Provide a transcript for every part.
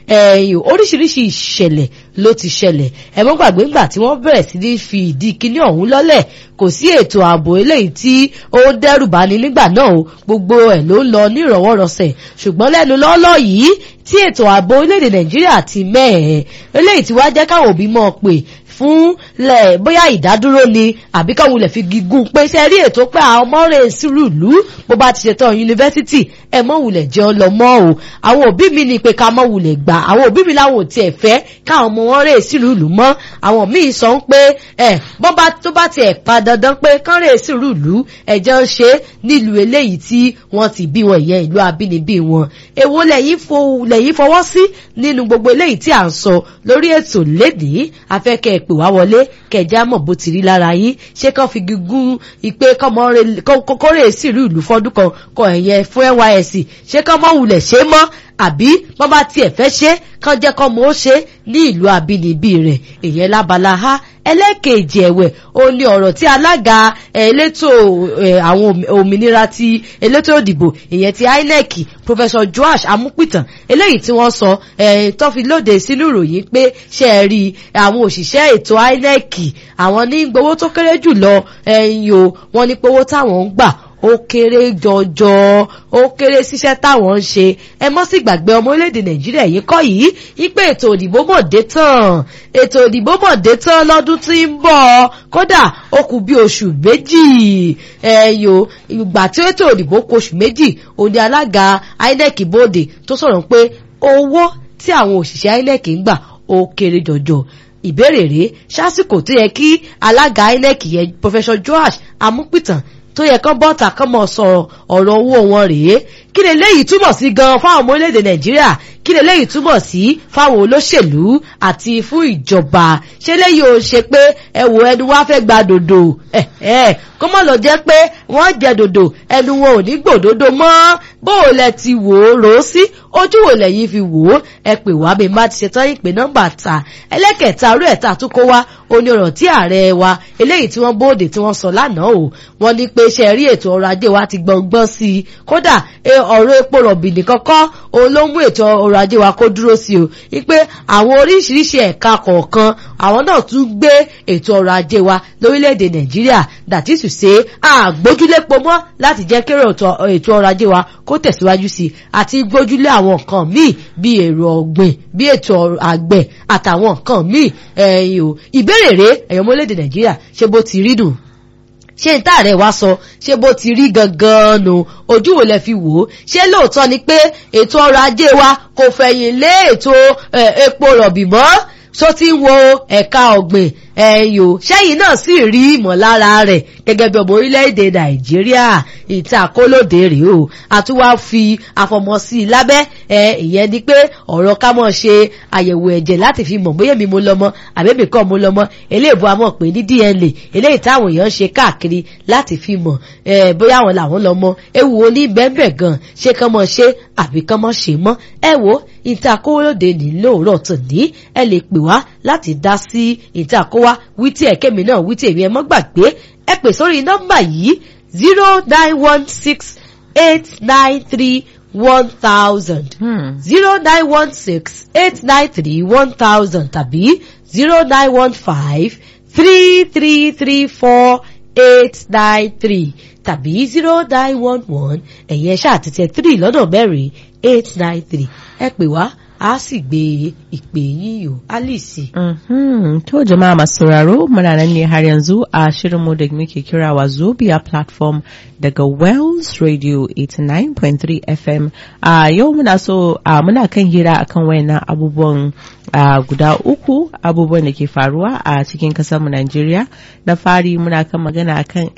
ẹ̀yìn oríṣiríṣi ìṣẹ̀lẹ̀ ló ti ṣẹlẹ̀ ẹ mọ́ gbàgbé ńgbà tí wọ́n bẹ̀rẹ̀ sí ní fi ìdí kíní ọ̀hún lọ́lẹ̀ kò sí ètò ààbò eléyìí tí ó dẹ́rù bani nígbà náà o gbogbo ẹ̀ ló ń lọ nírọ̀wọ́rọsẹ̀ ṣùgbọ́n lẹ́nu lọ́lọ́ yìí tí ètò ààbò orílẹ̀-èdè nàìjíríà ti mẹ́ẹ̀ẹ́ eléyìí tí wàá jẹ́ káwọn òbí mọ̀ pé fún lẹ bóyá ìdádúró ni àbí káwọn lè fi gígùn pé ṣe rí ètò pé àwọn ọmọ rẹ̀ sírù ìlú bó bá ti ṣetán yunifásitì ẹ mọ wulẹ̀ jẹ́ ọ lọ mọ́ o àwọn òbí mi ni pé ká mọ wulẹ̀ gbà àwọn òbí mi láwọn ò tiẹ̀ fẹ́ káwọn ọmọ wọn rẹ̀ sírù ìlú mọ́ àwọn míì sọ ń pé ẹ bọ́ bá tó bá tiẹ̀ pa dandan pé kán rẹ̀ sírù ìlú ẹ̀jẹ̀ ń ṣe nílùú eléyìí tí wọ́n ti bí wọn ìyẹn ìlú abínibí wọn èwo lẹ́yìn fọwọ́ sí nínú gbogbo eléyìí tí à ń sọ lórí ètò lédìí afẹ́kẹ́ pè wá wọlé kẹjá mọ̀ bó ti rí lára yín ṣé kán fi gígùn ìpè kọ́mọ́rẹ́ sírù ìlú fọ́dún kan kọ ẹ̀yẹ fún nysc ṣé kán mọ̀ wulẹ̀ ṣe mọ́ àbí wọ́n bá tiẹ̀ fẹ́ ṣe kán jẹ́ kán mọ̀ ó ṣe ní ìlú abínibí rẹ̀ ìyẹn lábala ha ẹlẹ́ẹ̀kejì ẹ̀wẹ̀ ó ní ọ̀rọ̀ tí alága elétò àwọn òmìnira ti elétò òdìbò ìyẹn ti inec professor joash amúpìtàn eléyìí tí wọ́n sọ tó fi lóde sínú ìròyìn pé ṣe é rí àwọn òṣìṣẹ́ ètò inec àwọn ní gbowó tó kéré jù lọ ẹ̀yìn o wọ́n ní pé owó táwọn ń gbà ó kéré jọjọ ó kéré síṣẹ́ táwọn ń ṣe ẹ mọ́ sí gbàgbé ọmọ orílẹ̀-èdè nàìjíríà yìí kọ́ yìí wípé ètò òdìbò mọ̀ dé tán ètò òdìbò mọ̀ dé tán lọ́dún tí ń bọ̀ kódà ó kù bí oṣù méjì ẹ̀yọ ìgbà tí ètò òdìbò kù oṣù méjì òní alága inec bóde tó sọ̀rọ̀ pé owó tí àwọn òṣìṣẹ́ inec ń gbà ó kéré jọjọ ìbéèrè rèé sásìkò tó yẹ kí alága inec yẹn professor joash amúpìtàn tó yẹ kán bọ́ta kán mọ̀ sọ̀rọ̀ ọ̀rọ̀ owó wọn rèé kí lè léyìí túmọ̀ sí gan fáwọn ọmọ orílẹ̀-èdè nàìjíríà kí lè léyìí túmọ̀ sí fáwọn olóṣèlú àti fún ìjọba ṣé léyìí ò ṣe pé ẹ wò ẹnu wá fẹ́ gba dòdò kó mọ̀ lọ jẹ́ pé wọ́n jẹ dòdò ẹnu wọn ò ní gbòdodo mọ́ bó o lẹ ti wò ó rò ó sí ojú wo lẹ́yìn fi wò ó ẹ pè wá bí má ti ṣetán ìpè nọ́mbà ta ẹlẹ́kẹ̀ta orí ẹ̀ta tó kó wá oní ọ̀rọ̀ tí ààrẹ wa eléyìí tí wọ́n bóde tí wọ́n sọ lánàá o wọ́n ní pé ṣe rí ètò ọrọ̀ ajé wa ti gbọ̀ngbọ́n sí i kódà ọ̀rọ̀ epo rọ̀bì nìkan kọ́ òun ló mú ètò ọrọ̀ ajé wa kó dúró sí o wípé àwọn oríṣiríṣi ẹ̀ka kọ̀ọ̀kan àwọn náà tún gbé ètò ọrọ̀ ajé wa lórílẹ̀‐èdè nàìjíríà that is to say àgbójúlépo mọ́ láti jẹ́ kéré ètò ọrọ̀ ajé wa kó tẹ̀síwájú sí i àti gbójúlé àwọn nǹkan míì bí èrò ọ̀gbìn bí ètò àgbẹ̀ àtàwọn nǹkan míì ẹ̀yìn o ìbéèrè rèé ẹ̀yọ́ mọ́lẹ́dè nàìjíríà ṣé bó ti rí dùn ṣé n táàrẹ̀ wá sọ ṣé bó ti rí gangan nù ojú wo lẹ fi wò ó ṣé lóòótọ́ ni pé ètò ọrọ̀ ajé wa kò fẹ̀yìn lé ètò epo rọ̀bì mọ́ tó ti ń wo ẹ̀ka ọ̀gbìn ẹ̀yìn o ṣẹ́yìn náà sì rí ìmọ̀lára rẹ̀ gẹ́gẹ́ bí ọmọ orílẹ̀-èdè nàìjíríà ìta kólódé rèé o àtúwá fi àfọmọ́sí lábẹ́ ẹ ìyẹn ni pé ọ̀rọ̀ ká mọ̀ ṣe àyẹ̀wò ẹ̀jẹ̀ láti fi mọ̀ bóyá èmi mo lọ́mọ àbẹ́bí kọ́ mo lọ́mọ eléèbó a mọ̀ pé ní dna eléyìí táwọn èèyàn ṣe káàkiri láti fi mọ̀ ẹ bóyá àwọn làwọn lọ́mọ ewu wo ní bẹ́ẹ̀bẹ̀ gan ṣé kán mọ̀ ṣe àbí kán mọ̀ ṣe mọ́ ẹ wo ìta kólódé ní lóòrọ̀ tàn ní ẹ lè pè wá láti dá sí ìta kó wá wítí ẹ̀kẹ́mi náà wítí èmi ẹ mọ́ gbàgbé ẹ pè sórí nọ́mbà yìí zero nine one six eight nine three one thousand zero nine one six eight nine three one thousand tàbí zero nine one five three three three four eight nine three tàbí zero nine one one ẹ̀yẹ ṣáà tètè three lọ́nà mẹ́rin eight nine three ẹ pè wá a sì gbé ìpè yín o alice. To jama'a masu sauraro muna nan ne har yanzu a shirinmu da muke kira wa Zobia platform daga Wells Radio 89.3 FM. A yau muna so a muna kan hira akan wayannan abubuwan guda uku abubuwan da ke faruwa a cikin mu Najeriya. Na fari muna kan magana akan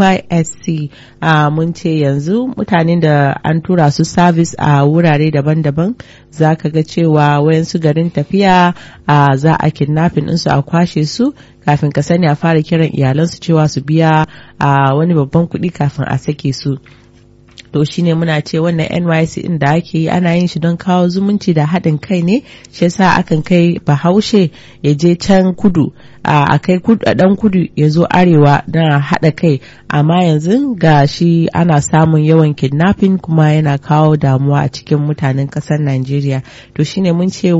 NYSC mun ce yanzu mutanen da an tura su service a wurare daban-daban za ka ga cewa wayansu garin tafiya a za a kidnapping ɗinsu a kwashe su kafin ka sani a fara kiran iyalansu cewa su biya a wani babban kuɗi kafin a sake su to shine muna ce wannan NYC din da ake yi ana yin shi don kawo zumunci da haɗin kai ne shi yasa akan kai bahaushe ya je can kudu a kai dan kudu ya zo arewa don haɗa kai amma yanzu ga shi ana samun yawan kidnapping kuma yana kawo damuwa a cikin mutanen ƙasar Najeriya to shine mun ce